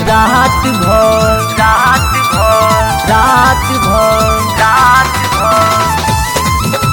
रात भर रात भर रात भर रात भर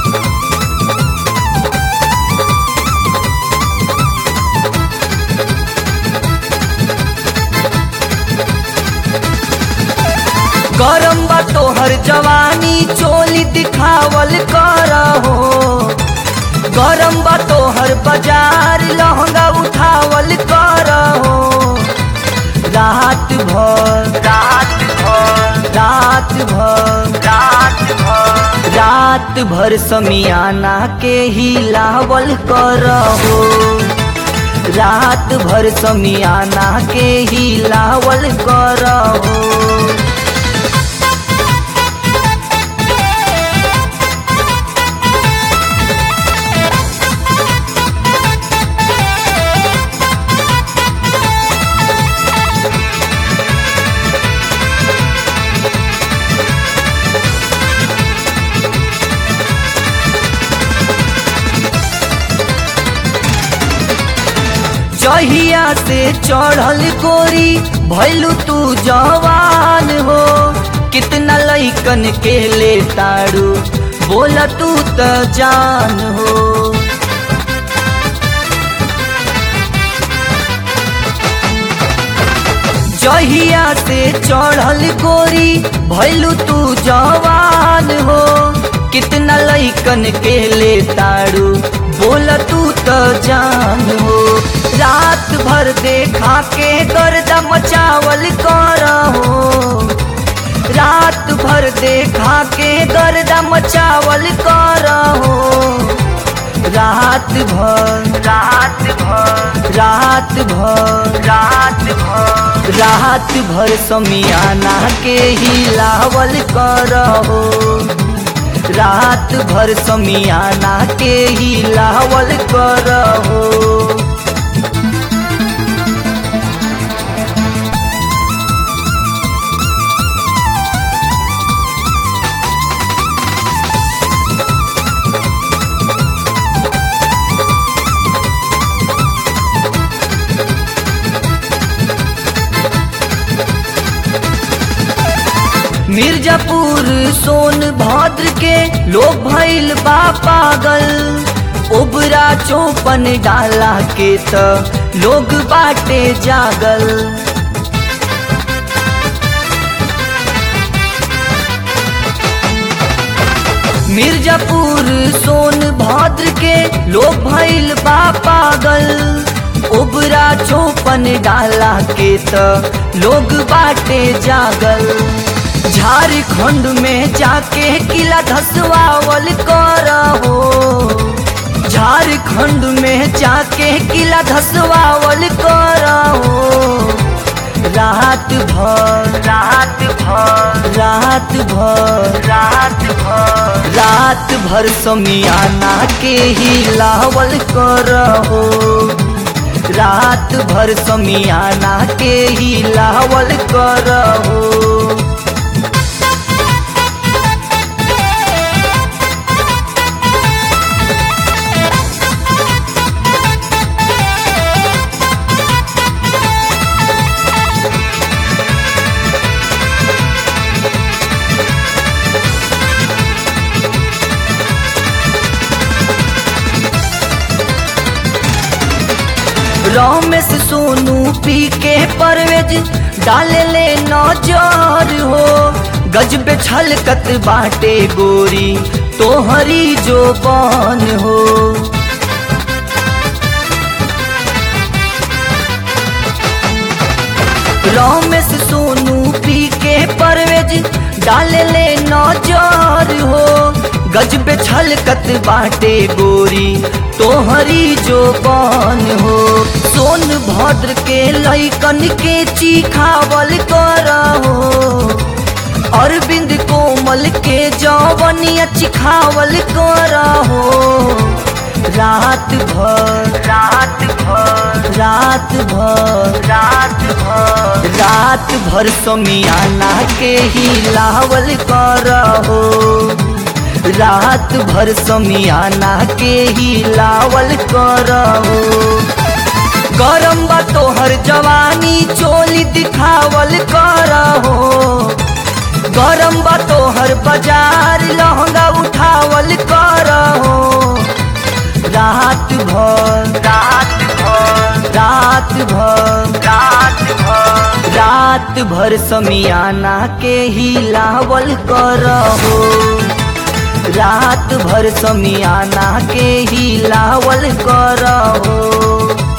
गरम बा तोहर जवानी चोली दिखावल करहो गरम बा तोहर बाजार लहंगा उठावल करहो रात भर रात भर रात भर रात भर रात भर समियाना के हिलावल करहो रात भर समियाना के हिलावल करहो जहिया से चढ़ल गोरी भैलू तू जवान हो कितना लैकन के ले तारू बोला तू त जान हो जहिया से चढ़ल गोरी भैलू तू जवान हो कितना लैकन के ले तारू बोला तू त जान हो रात भर देखा के गर्दा मचावल करहो रात भर देखा के गर्दा मचावल करहो रात भर रात भर रात भर रात भर रात भर समियाना के हिलावल करहो रात भर समियाना के हिलावल करहो मिर्जापुर सोन भद्र के लोग भैल बा पागल ओबरा चौपन डाला के त लोग बाटे जागल मिर्जापुर सोन भद्र के लोग भैल बा पागल ओबरा चौपन डाला के त लोग बाटे जागल झारखंड में जाके किला धसवावल करहो झारखंड में जाके किला धसवावल करहो रात भर रात भर रात भर रात भर रात भर समियाना के हिलावल करहो रात भर समियाना के हिलावल करहो रमेश सोनू पी के परवेज डाले ले नजर हो गजबे छलकत बाटे गोरी तोहरी जो बन हो रमेश सोनू पी के परवेज डाले ले नजर हो गजबे छलकत बाटे गोरी तोहरी जो बन हो सोन भद्र के लैकन के चिखावल करहो अरविंद कोमल के जवनिया चिखावल करहो रात भर रात भर रात भर रात भर रात भर समियाना के हिलावल करहो रात भर समियाना के हिलावल करहो गरम बा तो तोहर जवानी चोली दिखावल करहो गरम बा तोहर बाजार लहंगा उठावल करहो रात भर रात भर रात भर रात भर रात भर समियाना के हिलावल करहो रात भर समियाना के हिलावल करहो